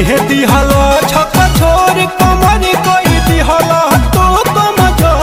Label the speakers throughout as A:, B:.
A: देह दिहलो छक छोर कमर कोई दिहलो तो कम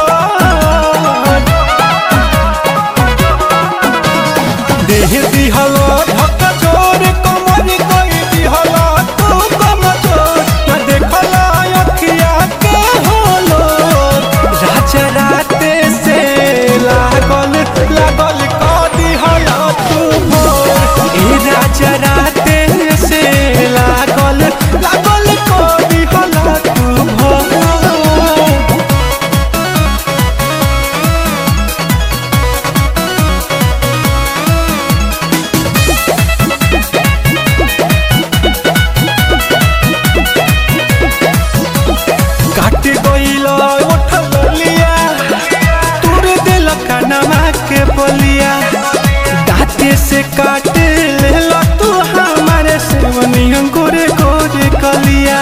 A: देह दिहलो छक छोर कमर कोई दिहलो तो कम न देखला अखिया के होलो राजा राते से लागल लागल क दिहलो तू भोर ए राजा राते से लागल लागल क दिहलो तू भोर काट गइलो उठल लिया तोर दिल कनमा के बोलिया दाँते से काट लेला तू हमारे सेवनी गोरे गोरे कलिया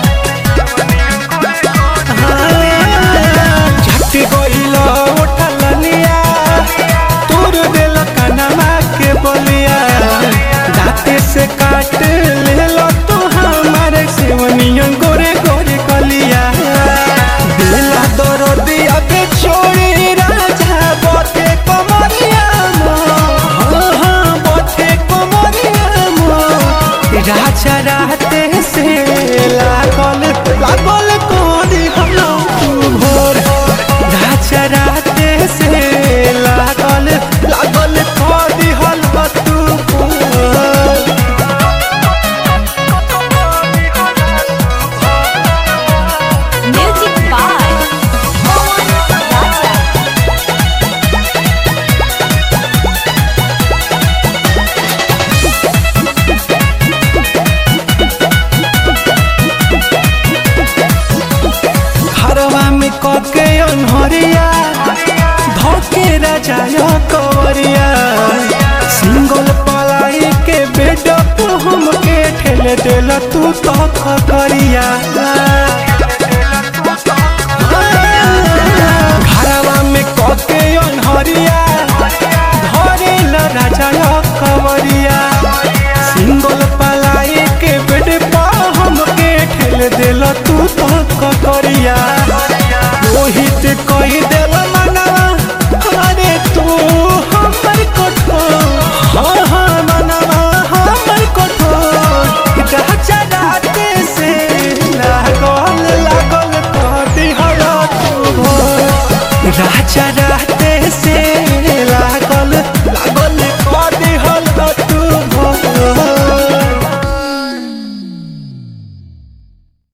A: झट गइलो उठल लिया तोर दिल कनमा के बोलिया दाँते से काट लेला तू हमारे सेवनी गोरे गोरे कलिया दिला दरदिया के छोड़ी राजा बथे कमरिया मो हाँ हाँ बथे कमरिया मो राजा राते से लागल लागल कोरी हम तू भोर राजा राते से लागल लागल कोरी हम तू भोर
B: Music by Mohan Raja.
A: घरवा में कके अनहरिया धोके राजा कवरिया सिंगल पलाई के बेड पे हमके ठेले देला तू तो खकरिया घरवा में कके अनहरिया धरेला राजा कवरिया सिंगल पलाई के बेड पे हमके ठेले देला तू